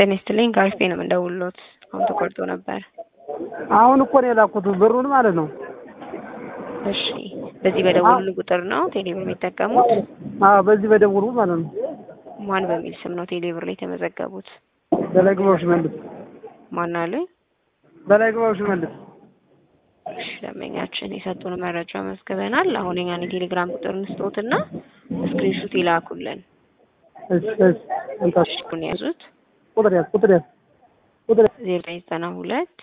ጤና ይስጥልኝ ጋርፌ ነው የምንደውልሎት። አሁን ተቆርጦ ነበር። አሁን እኮ ነው የላኩት ብሩን ማለት ነው። እሺ በዚህ በደወሉ ቁጥር ነው ቴሌብር የሚጠቀሙት? አዎ በዚህ በደውሉ ማለት ነው። ማን በሚል ስም ነው ቴሌብር ላይ የተመዘገቡት? በላይ ግባው ሽመልስ ማን አሉኝ? በላይ ግባው ሽመልስ። እሺ ደንበኛችን የሰጡን መረጃ መዝግበናል። አሁን የኛን የቴሌግራም ቁጥር እንስጦትና ስክሪንሹት ይላኩልን። እሺ እሺ እንታሽ እሺ ቁን ያዙት ቁጥር ያዝ ቁጥር ያዝ ቁጥር ያዝ ዜሮ ዘጠኝ ዘጠና ሁለት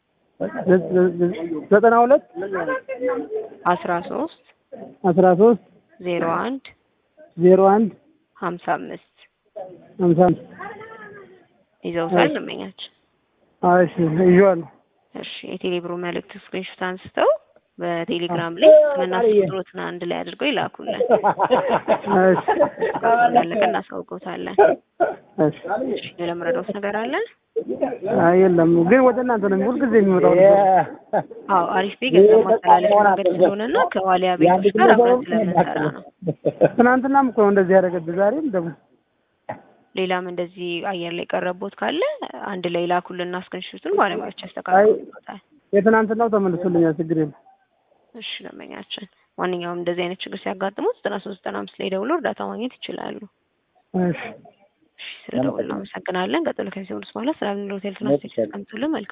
ዘጠና ሁለት አስራ ሶስት አስራ ሶስት ዜሮ አንድ ዜሮ አንድ ሀምሳ አምስት ሀምሳ አምስት ይዘውታል ደንበኛችን። እሺ ይዤዋለሁ። እሺ የቴሌብሩ መልእክት ስክሪንሾት አንስተው በቴሌግራም ላይ ስምና ቁጥሮትን አንድ ላይ አድርገው ይላኩልን። እሺ እንዳለቀ እናሳውቀውታለን። እሺ እሺ ለመረዳት ነገር አለ? አይ የለም ግን ወደ እናንተ ነው ሁልጊዜ የሚመጣው። አዎ አሪፍ ቤ ገንዘብ ማስተላለፍ መንገድ ስለሆነና ከዋሊያ ቤቶች ጋር አብረን ስለምንሰራ ነው። ትናንትናም እኮ ነው እንደዚህ ያደረገብህ ዛሬም ደግሞ ሌላም እንደዚህ አየር ላይ ቀረቦት ካለ አንድ ላይ ላኩልና ስክሪንሾቱን ባለሙያዎች ያስተካክሉታል። የትናንትናው ተመልሶልኛል፣ ችግር የለም። እሺ ደንበኛችን ማንኛውም እንደዚህ አይነት ችግር ሲያጋጥሙት ዘጠና ሶስት ዘጠና አምስት ላይ ደውሎ እርዳታ ማግኘት ይችላሉ። እሺ እሺ ስለደውል እናመሰግናለን። ቀጥሎ ከዚህ በኋላ ስለ አብነት ሆቴል ትናንት መልካም